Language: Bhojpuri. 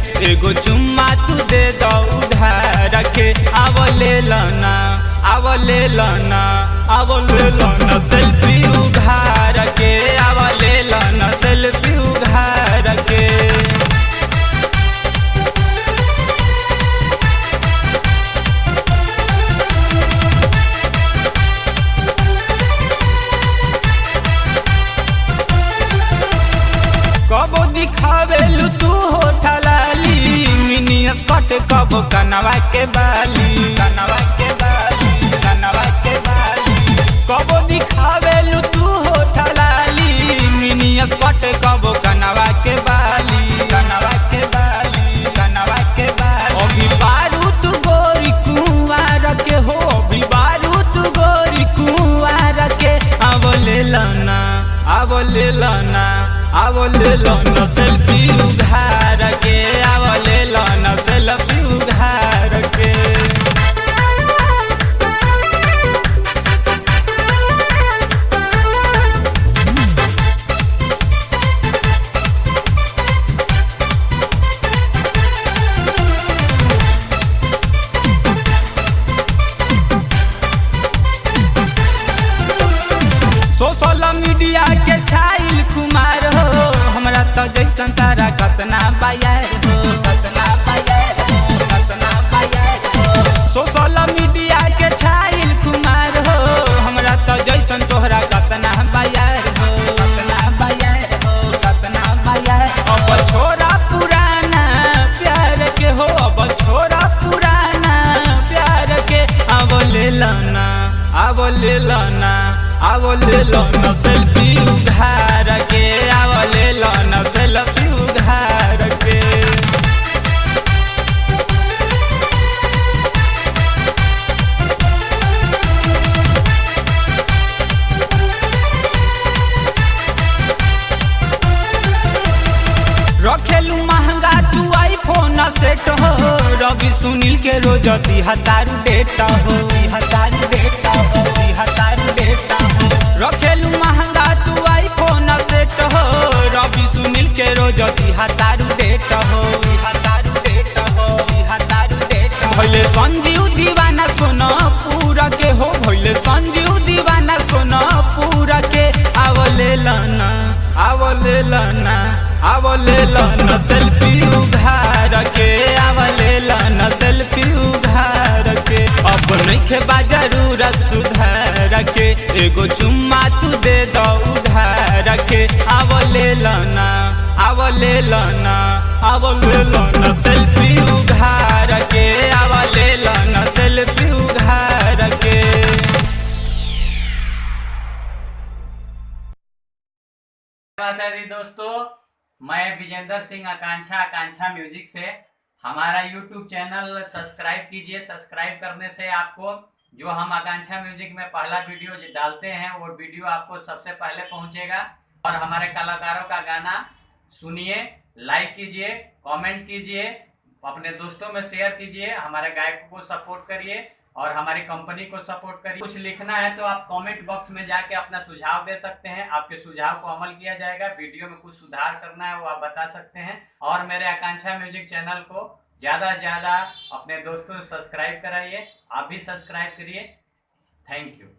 एगो चुम्मा तू दे दो उधार के आव ले लना आव ले लना आव ले लना सेल्फी उधार के आव ले लना सेल्फी उधार के कबो दिखावेलू तू हो ठलाली मिनी स्कट कबो कनवा के बाली कनवा के बाली कनवा के बाली कबो दिखावेलू तू हो ठलाली मिनी स्कट कबो कनवा के बाली कनवा के बाली कनवा के बाली अभी बारूद गोरी कुंवार के हो अभी बारूद गोरी कुंवार के अब ले लना अब ले लना अब ले लना सेल्फी उघार के अब ले लना सेल्फी उघार के सोशल मीडिया के छाइल कुमार हो हमरा तो जैसन तारा कतना बायर हो कतना बायर हो कतना बायर हो सोशल मीडिया के छाइल कुमार हो हमरा तो जैसन तोहरा कतना बायर हो कतना बायर हो कतना बायर अब छोरा पुराना प्यार के हो अब छोरा पुराना प्यार के अब ले लना अब ले लना अब ले लना सेल्फी उधार के अब ले लना सेल्फी उधार के रखेलू महंगा तू आईफोन सेट हो रवि सुनील के रोज हतारू डेटा हो हतारू डेटा हो हतारू डेटा हो रखेलू महंगा तू आईफोन सेट हो रवि सुनील के रोज हतारू डेटा हो हतारू डेटा हो हतारू डेटा भइले संजीव दीवाना सोना पूरा के हो भइले संजीव दीवाना सोना पूरा के आवले लना आवले लना आवले लना सेल्फी उधार के आवले लना सेल्फी उधार के अब नइखे बा जरूरत सुधार के एगो चुम्मा तू दे दो उधार के आवले लना आवले लना आवले लना सेल्फी उधार के आवले लना सेल्फी उधार के बात है जी दोस्तों मैं विजेंद्र सिंह आकांक्षा आकांक्षा म्यूजिक से हमारा यूट्यूब चैनल सब्सक्राइब कीजिए सब्सक्राइब करने से आपको जो हम आकांक्षा म्यूजिक में पहला वीडियो जो डालते हैं वो वीडियो आपको सबसे पहले पहुंचेगा और हमारे कलाकारों का गाना सुनिए लाइक कीजिए कमेंट कीजिए अपने दोस्तों में शेयर कीजिए हमारे गायकों को सपोर्ट करिए और हमारी कंपनी को सपोर्ट करिए कुछ लिखना है तो आप कमेंट बॉक्स में जाके अपना सुझाव दे सकते हैं आपके सुझाव को अमल किया जाएगा वीडियो में कुछ सुधार करना है वो आप बता सकते हैं और मेरे आकांक्षा म्यूजिक चैनल को ज्यादा से ज्यादा अपने दोस्तों से सब्सक्राइब कराइए आप भी सब्सक्राइब करिए थैंक यू